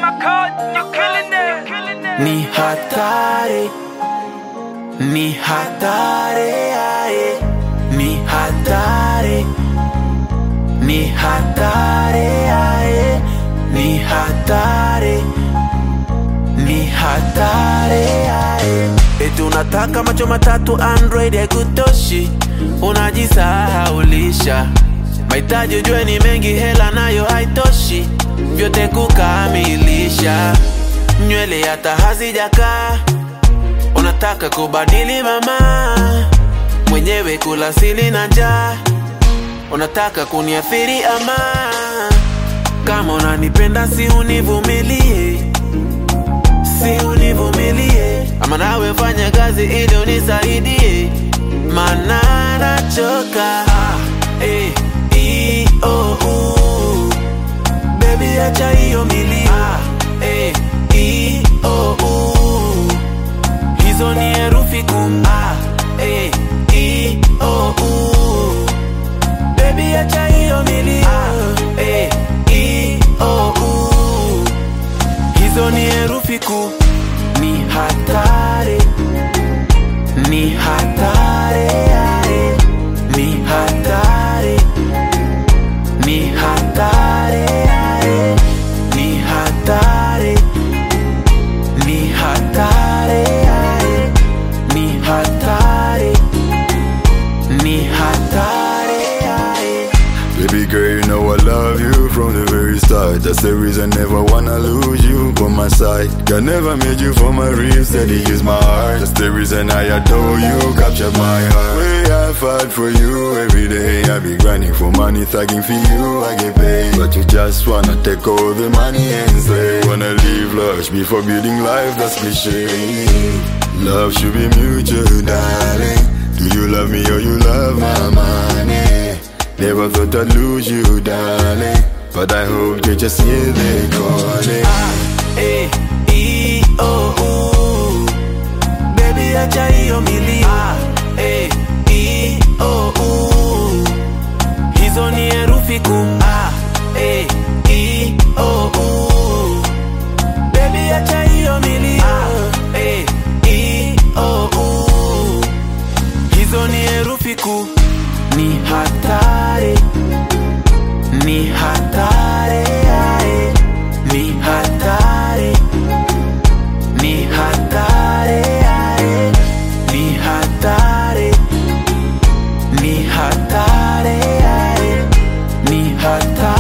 my code, you killing it. ni hatari, ni hatari, aye. ni hatari, ni hatari, aye. ni hatari, ni hatari, aye. Eti unataka macho matatu Android haikutoshi, unajisahaulisha mahitaji ujue ni mengi, hela nayo haitoshi vyote kukamilisha. Nywele hata hazijakaa, unataka kubadili mama, mwenyewe kula sili na njaa, unataka kuniathiri ama kama unanipenda si univumilie, si univumilie, ama nawe fanya kazi ili unisaidie, mana nachoka ah, eh, i, oh, uh. Baby acha hiyo milio ah, eh, i, oh, uh. Hizo ni herufi kuu ah, eh, i, oh, uh. Baby acha hiyo milio ah, eh, i, oh, uh. Hizo ni herufi kuu ni hatari ni hatari aye. ni hatari ni hatari aye. ni hatari ni hatari aye. ni hatari ni hatari aye. Baby girl, you know I love you from the very start. That's the reason never wanna lose you by my side. God never made you for my ribs, that he is my heart. That's the reason I adore you, capture my heart. Way I fight for you every day. I be grinding for money, thugging for you, I get paid. But you just wanna take all the money and stay. Wanna live lush before building life, that's cliche. Love should be mutual, darling. Do you love me or you love my money? Never thought I'd lose you, darling. But I hope you just hear they calling. Eh, i, oh, uh. Baby acha hiyo milio ah, eh, i, oh, uh. Hizo ni herufi kuu ah, eh, i, oh, uh. Baby acha hiyo milio ah, eh, i, oh, uh. Hizo ni herufi kuu ni hatari ni hatari aye. ni hatari ni hatari aye. ni hatari ni hatari aye. ni hatari